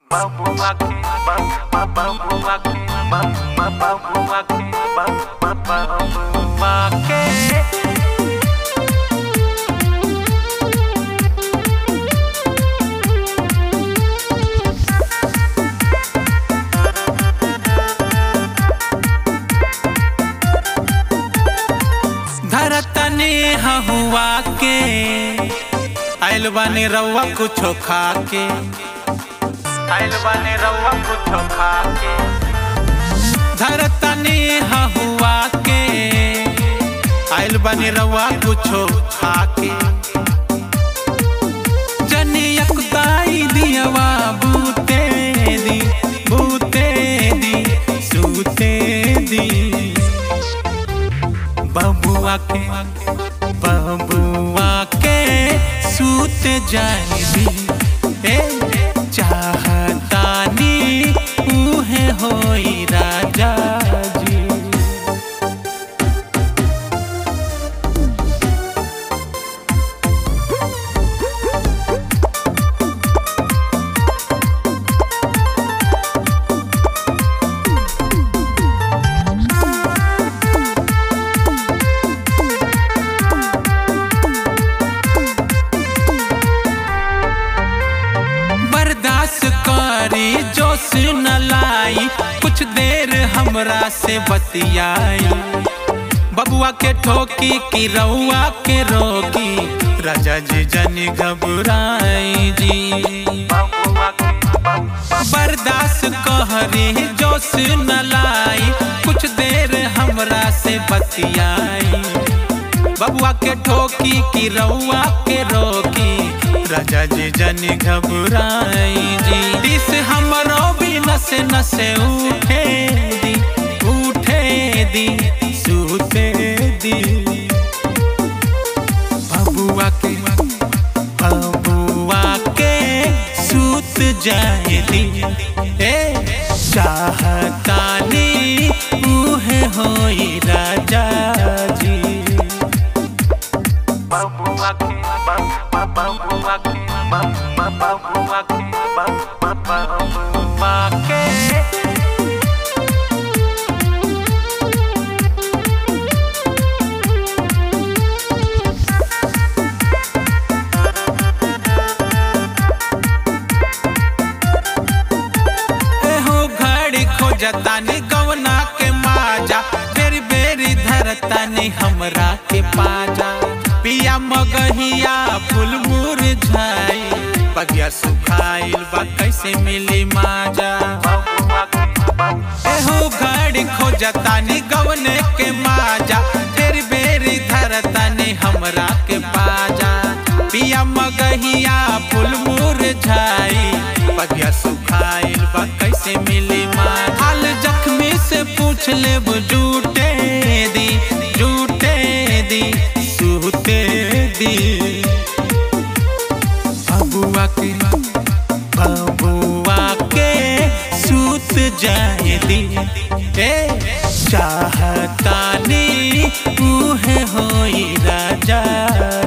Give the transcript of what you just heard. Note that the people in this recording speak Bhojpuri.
Bambuá aqui, bambuá aqui, bambuá aqui, bambuá aqui. धरतनी हुआ के आइल बानी रउआ कुछो खा के आइल बानी रउआ कुछो खा के धरतनी हुआ के आइल बानी रउआ कुछो खा के जनी यकुदाई दियवा बूते दी बूते दी सूते दी बबुआ के बबुआ के सूत जानी ए चाहतानी उहे होई राजा जी बर्दाश्त करी जोश न लाई कुछ देर हमरा से बतियाई बबुआ के ठोकी की रउआ के रोकी राजा जी जनी घबराई जी बम्बुआ के बर्दाश्त कहरी जोश न लाई कुछ देर हमरा से बतियाई बबुआ के ठोकी की रउआ के रोकी राजा जी जनी घबराई जी दिस हमरो भी नसे नसे उठे दी उठे दी सूते दी बबुआ के बबुआ के सूत जाए दी ए चाहतानी उहे होई राजा जी बम्बुआ के बम्बुआ के बम्बुआ के बम्बुआ के एहो घड़ी खोजतानी गवना के माजा बेरी बेरी धरतानी हमरा के पाजा पिया मगहिया फूल मुरझाई बगिया सुखाइल बा कैसे मिली माजा बम्बुआ के एहो घड़ी खोजतानी गवने के माजा बेरी बेरी धरतानी हमरा के पाजा पिया मगहिया फूल मुरझाई बगिया सुखाइल बा कैसे मिली माँ हाल जख्मी से पूछ ले जूटे दी जूटे दी सूते दी बबुआ के बबुआ के सूत जाए दी ए चाहतानी उहे होई राजा